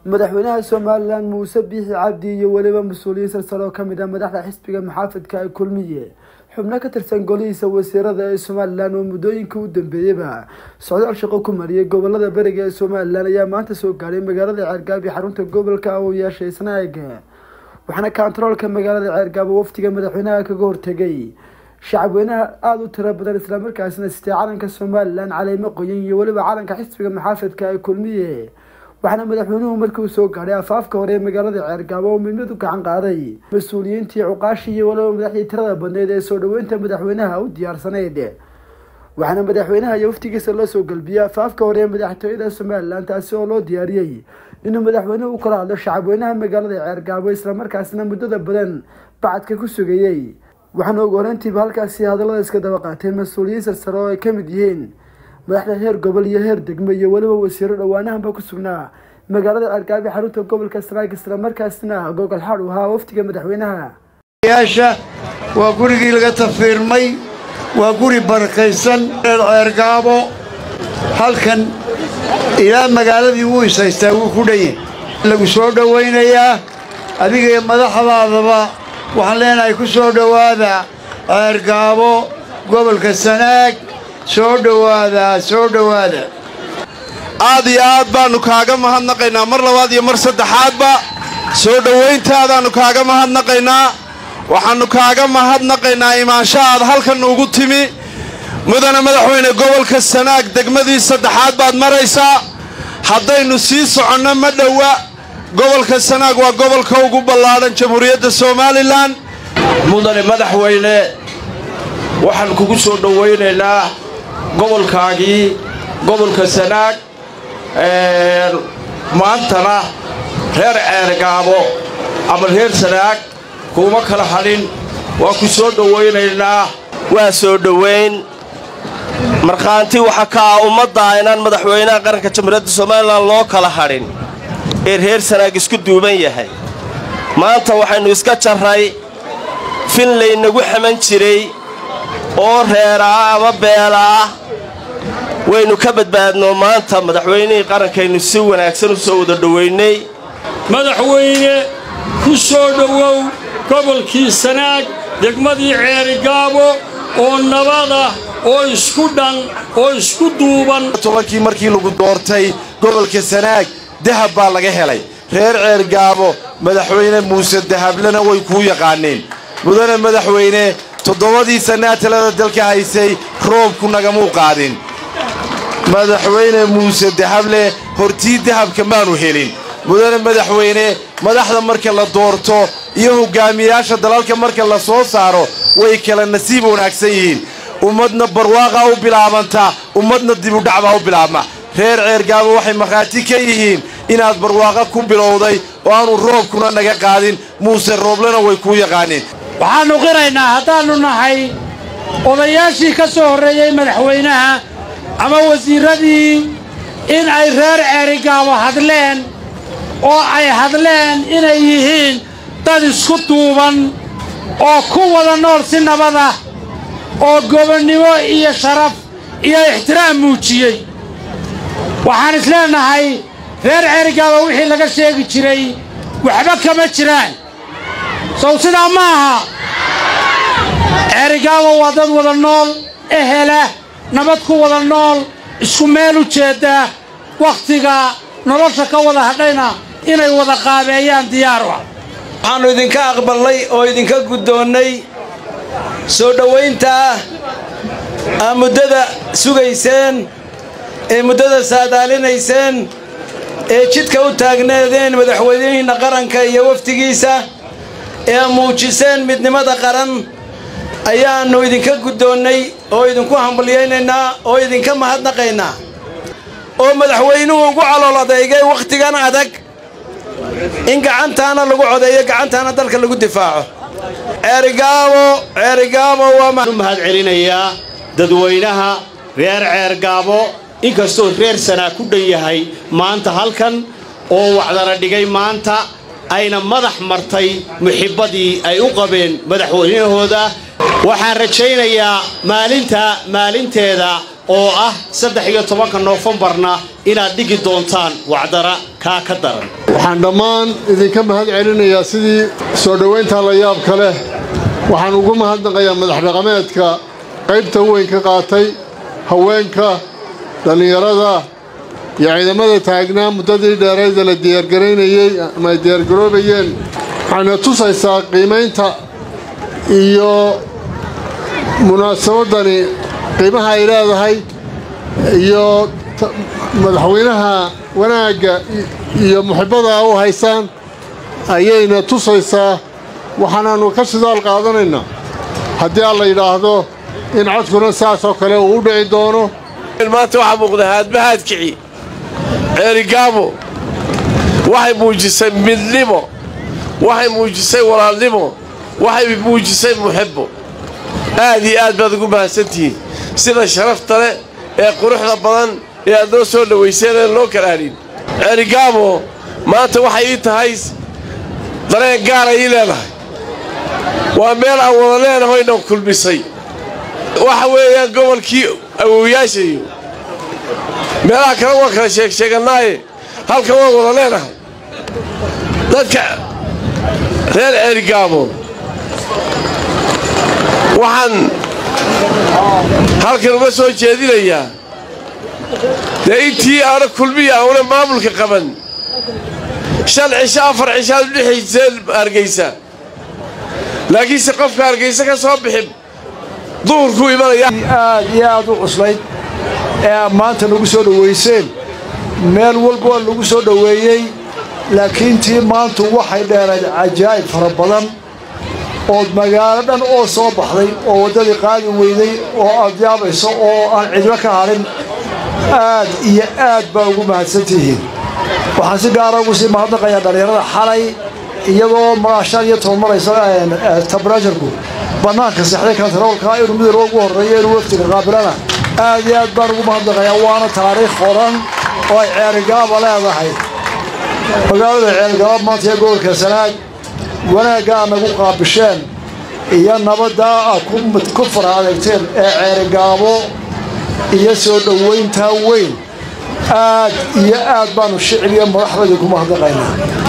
madaxweynaha somalilan muuse biixi cabdi iyo weliba mas-uuliyiin silsalo oo kamid ah madaxda xisbiga maxaafidka ee kulmiye xubno ka tirsan golihiisa wasiirada ee somalilan oo muddooyinkii u dambeeyeyba socdaal shaqo ku mariyay gobolada beriga ee somalilan ayaa maanta soo gaadhay magaalada ceergaabi xarunta gobolka uu yeeshay snaag waxaana kontaroolka magaalada ceergaabo wafdiga madaxweynaha kaga hortegay shacabweynaha aada u tiro badan islamarkaasina sitee calanka somalilan caleemo qoyan iyo weliba calanka xisbiga maxaafidka ee kulmiye waxaana madaxweynuhu markii uu soo gaadhay afaafka hore ee magaalada ceergaabo oo midmid u gacan qaaday mas-uuliyiintii cuqaashii iyo weliba madaxdii tirada badneyd ee soo dhaweynta madaxweynaha u diyaarsanayd waxaana madaxweynaha iyo waftigiisa loo soo galbiyey afaafka hore ee madaxtooyada somalilan taasi oo loo diyaariyey inuu madaxweynuhu u kala hadlo shacabweynaha magaalada ceergaabo islamarkaasina muddada badan bacadka ku sugayey waxaana ugu horeyntiiba halkaasi hadallada iska daba qaateen mas-uuliyiin sarsare oo ay ka mid yihiin madaxda heer gobol iyo heer degmo iyo weliba wasiiro dhowaanahanba ku sugnaa magaalada ceergaabi xarunta gobolka sanaag islamarkaasina gogol xaad u ahaa waftiga madaxweynaha yaasha waa gurigii laga tafiirmay waa guri barakaysan reer ceergaabo halkan ilaa magaaladii wuu ishaystaa wuu ku dhanyahy lagu soo dhowaynayaa adiga iyo madaxdaadaba waxaan leenahay ku soo dhowaada ceergaabo gobolka sanaag soo dhowaada soo dhowaada aad iyo aad baannu kaaga mahadnaqaynaa mar labaad iyo mar saddexaadba soo dhowayntaadaannu kaaga mahadnaqaynaa waxaannu kaaga mahadnaqaynaa imaansha aad halkan ugu timi mudane madaxweyne gobolka sanaag degmadii saddexaad baad maraysaa haddaynu sii soconno ma dhowa gobolka sanaag waa gobolka ugu ballaadhan jamhuuriyadda somalilan mudane madaxweyne waxaan kugu soo dhowaynaynaa gobolkaagii gobolka sanaag maantana reer ceergaabo ama reer sanaag kuuma kala hadhin waa ku soo dhowaynaynaa waa soo dhowayn markhaanti waxa ka ah ummadda inaan madaxweynaha qaranka jamhuuriyadda somalilan loo kala hadhin ee reer sanaag isku duuban yahay maanta waxaynu iska jarray fin laynagu xaman jiray oo reera ah ama beela ah waynu ka badbaadno maanta madaxweynihii qarankaynu si wanaagsan u soo wada dhowaynay madaxweyne ku soo dhowow gobolkii sanaag degmadii ceerigaabo oo nabadah oo isku dhan oo isku duuban tobankii markii lagu doortay gobolka sanaag dahab baa laga helay reer ceergaabo madaxweyne muuse dahablena way kuu yaqaaneen mudane madaxweyne toddobadii sannaa talada dalka haysay roobku nagamuu qaadin madaxweyne muuse dahable hortii dahabka maanu helin mudane madaxweyne madaxda marka la doorto iyo hogaamiyaasha dalalka marka la soo saaro way kala nasiib wanaagsan yihiin ummadna barwaaqaa u bilaabanta ummadna dibudhacbaa u bilaabma reer ceergaabo waxay markhaati ka yihiin inaad barwaaqa ku bilowday oo aanu roobkuna naga qaadin muuse rooblena way kuu yaqaaneen waxaannu qiraynaa haddaannu nahay odayaashii ka soo horreeyey madaxweynaha ama wasiirradii in ay reer ceerigaabo hadleen oo ay hadleen inay yihiin dad isku duuban oo ku wada nool si nabadah oo gobonnimo iyo sharaf iyo ixtiraam muujiyey waxaan isleenahay reer ceerigaabo wixii laga sheegi jiray waxba kama jiraan sow sidaa ma aha ceerigaabo waa dad wada nool ehela nabad ku wada nool isku meel u jeedda wakhtiga nolosha ka wada hadhayna inay wada qaabeeyaan diyaar ah waxaannu idinka aqballay oo idinka guddoonnay soo dhowayntaa aa muddada sugayseen ee muddada saadaalinayseen ee jidka u taagneedeen madaxweynihiinna qaranka iyo wafdigiisa ee muujiseen midnimada qaran ayaannu idinka guddoonnay oo idinku hambalyaynaynaa oo idinka mahadnaqaynaa oo madaxweynuhu ugu calool adeygay wakhtigan adag in gacantaana lagu codeeyo gacantaana dalka lagu difaaco ceerigaabo ceerigaabo waa u mahad celinayaa dadweynaha reer ceergaabo inkastoo reer sanaa ku dhan yahay maanta halkan oo wacdana dhigay maanta ayna madax martay muxibbadii ay u qabeen madaxweynahooda waxaan rajaynayaa maalinta maalinteeda oo ah saddex iyo tobanka noofembarna inaad dhigi doontaan wacdara kaa ka daran waxaan dhammaan idinka mahad celinayaa sidii soo dhowaynta la yaabka leh waxaan ugu mahadnaqayaa madax dhaqameedka qaybta weyn ka qaatay haweenka dhallinyarada iyo ciidamada taagnaa muddadii dheerayda la diyaargaraynayey ama ay diyaargaroobayeen waxayna tusaysaa qiimaynta iyo munaasabadani qiimaha ay leedahay iyo madaxweynaha wanaagga iyo muxibbada u haysaan ayayna tusaysaa waxaanaannu ka sidaal qaadanaynaa haddii aan la yidhaahdo in codkuna saasoo kale uu u dhici doono maanta waxaa muuqda haadmahaad kici ceerigaabo waxay muujisay midnimo waxay muujisay walaalnimo waxay muujisay muxibbo aad iyo aad baad ugu mahadsantihiin sida sharafta leh ee quruxda badan ee aad noo soo dhowayseen ee loo kalaadhin ceerigaabo maanta waxay ii tahay dareen gaara ii leedahay waa meel aan wada leenahoyna kulmisay waxa weeyaan gobolkii awowyaashayo meelaha kale waan kala sheegsheegannaaye halkan waan wada leenahay dadka reer ceerigaabo waxaan halkan uga soo jeedinayaa dee intii aana kulmiya auna maamulka qaban shan cisho afar cishaad u dhexayseen hargaysa laakiinse qofka hargaysa ka soo bixin duhurkuu imanaya aad iyo aad u cuslayd ee aad maanta nagu soo dhowayseen meel walba waa lagu soo dhoweeyey laakiin tii maantu waxay dheerayd cajaa'ib fara badan ood magaalo dhan oo soo baxday oo waddadii qaadi weyday oo aad yaabayso oo aan cidlo ka hadhin aad iyo aad baa ugu mahadsantihiin waxaan si gaara ugu sii mahadnaqayaa dhallinyarada xalay iyadoo maashaan iyo toban maraysa tabarajarku bannaanka sexday kantaroolka inuu midowga ugu horreeyo inuu waftiga qaabilana aad iyo aad baan ugu mahadnaqayaa waana taariikh qoran oo ay ceerigaaba leedahay magaalada ceerigaaba maanta ee gobolka sanaag wanaagga aad nagu qaabisheen iyo nabaddaa aad ku fara adeegteen ee ceerigaabo iyo soo dhowayntaa weyn aad iyo aad baanu shicbiga madaxdayda ku mahadnaqaynaa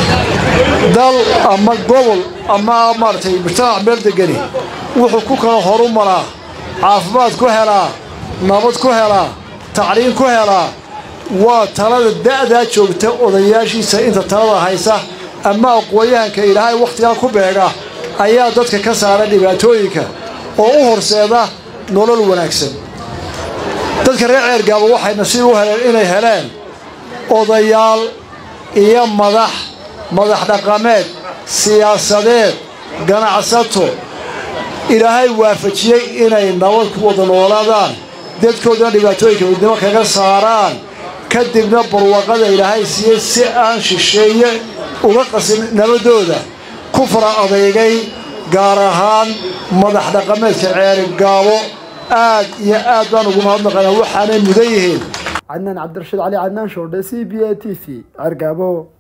dal ama gobol ama maaragtay mujtamac meel degani wuxuu ku kala horu maraa caafimaad ku helaa nabad ku helaa tacliin ku helaa waa talada da'daa joogta odayaashiisa inta talada haysa ama aqoon-yahanka ilaahay wakhtigaa ku beega ayaa dadka ka saara dhibaatooyinka oo u horseeda nolol wanaagsan dadka reer ceergaaba waxay nasiib u heleen inay heleen odayaal iyo madax madax dhaqameed siyaasadeed ganacsato ilaahay waafajiyey inay nabad ku wada noolaadaan dadkoodana dhibaatooyinka midnimo kaga saaraan kadibna barwaqada ilaahay siiyey si aan shisheeye uga qasin nabadooda ku fara adeygay gaar ahaan madax dhaqameedka ceeri gaabo aad iyo aad baan ugu mahadnaqaynaa waxaanay mudan yihiin cadnaan cabdirashiid cali cadnaan shoordhe c b a t v cergaabo